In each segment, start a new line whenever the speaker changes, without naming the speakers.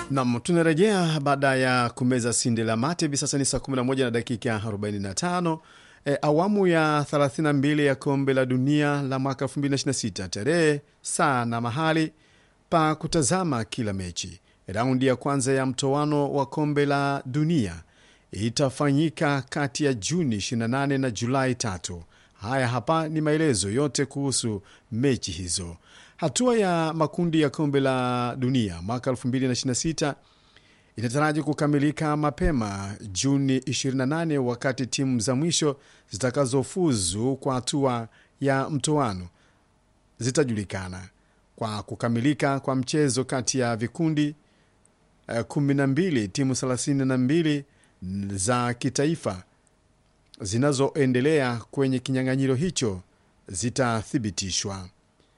Nam, tunarejea baada ya kumeza sinde la mate. Hivi sasa ni saa 11 na dakika 45. E, awamu ya 32 ya kombe la dunia la mwaka 2026, tarehe, saa na mahali pa kutazama kila mechi. Raundi ya kwanza ya mtoano wa kombe la dunia itafanyika kati ya Juni 28 na Julai tatu. Haya hapa ni maelezo yote kuhusu mechi hizo. Hatua ya makundi ya kombe la dunia mwaka 2026 inataraji kukamilika mapema Juni 28, wakati timu za mwisho zitakazofuzu kwa hatua ya mtoano zitajulikana kwa kukamilika kwa mchezo kati ya vikundi eh, 12 timu 32 za kitaifa zinazoendelea kwenye kinyang'anyiro hicho zitathibitishwa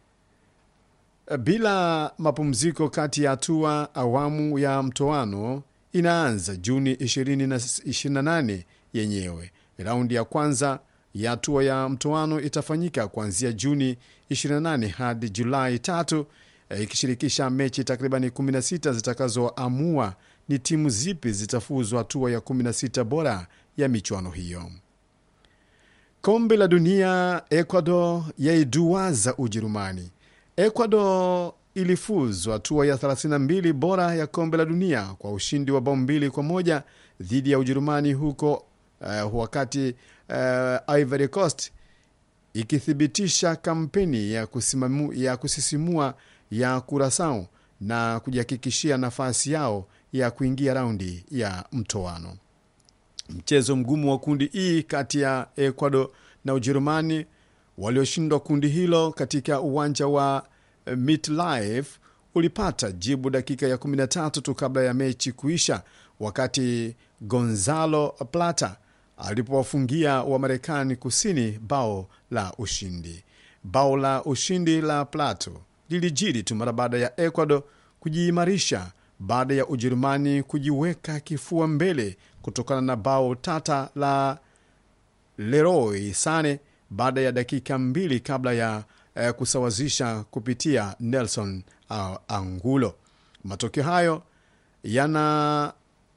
bila mapumziko kati ya hatua. Awamu ya mtoano inaanza Juni 20 na 28 yenyewe. Raundi ya kwanza ya hatua ya mtoano itafanyika kuanzia Juni 28 hadi Julai tatu, ikishirikisha mechi takribani 16 zitakazoamua ni timu zipi zitafuzwa hatua ya 16 bora ya michuano hiyo. Kombe la dunia, Ecuador yaiduaza Ujerumani. Ecuador ilifuzwa hatua ya 32 bora ya kombe la dunia kwa ushindi wa bao mbili kwa moja dhidi ya Ujerumani huko uh, wakati uh, Ivory Coast ikithibitisha kampeni ya, kusimamu, ya kusisimua ya Curacao na kujihakikishia nafasi yao ya kuingia raundi ya mtoano. Mchezo mgumu wa kundi E kati ya Ecuador na Ujerumani walioshindwa kundi hilo katika uwanja wa MetLife ulipata jibu dakika ya 13 tu kabla ya mechi kuisha, wakati Gonzalo Plata alipowafungia wa Marekani kusini bao la ushindi. Bao la ushindi la Plato lilijiri tu mara baada ya Ecuador kujiimarisha baada ya Ujerumani kujiweka kifua mbele kutokana na bao tata la Leroy Sane baada ya dakika mbili kabla ya eh, kusawazisha kupitia Nelson uh, Angulo. Matokeo hayo yana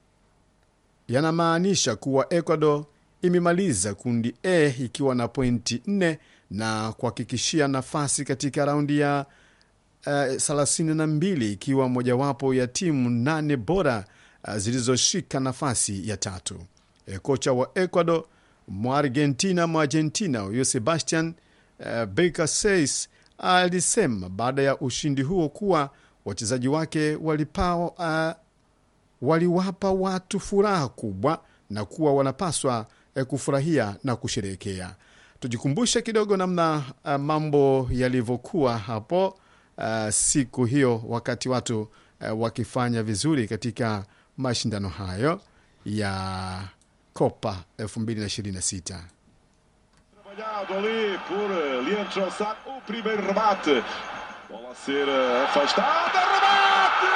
yanamaanisha kuwa Ecuador imemaliza kundi A ikiwa na pointi 4 na kuhakikishia nafasi katika raundi ya uh, 32 ikiwa mojawapo ya timu nane bora uh, zilizoshika nafasi ya tatu. E, kocha wa Ecuador Mwargentina Mwargentina huyo Sebastian uh, Baker Says alisema baada ya ushindi huo kuwa wachezaji wake walipawa, uh, waliwapa watu furaha kubwa na kuwa wanapaswa uh, kufurahia na kusherehekea. Tujikumbushe kidogo namna uh, mambo yalivyokuwa hapo uh, siku hiyo wakati watu uh, wakifanya vizuri katika mashindano hayo ya Copa 2026.
Trabalhado ali por Leandro Trossard, o primeiro remate. Bola a ser afastada, remate!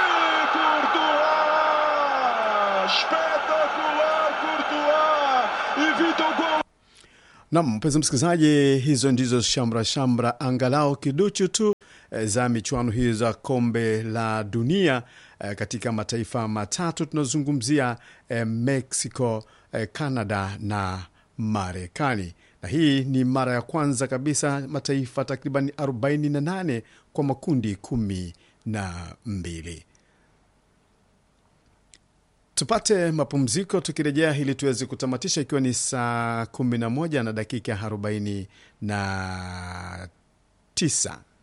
Courtois! Espetacular Courtois! Evita o gol!
Nam, mpenzi msikilizaji, hizo ndizo shamra shamra angalau kiduchu tu eh, za michuano hii za kombe la dunia eh, katika mataifa matatu tunazungumzia eh, Mexico, eh, Canada na Marekani, na hii ni mara ya kwanza kabisa mataifa takriban 48 kwa makundi kumi na mbili. Tupate mapumziko, tukirejea ili tuweze kutamatisha, ikiwa ni saa 11 na dakika 49.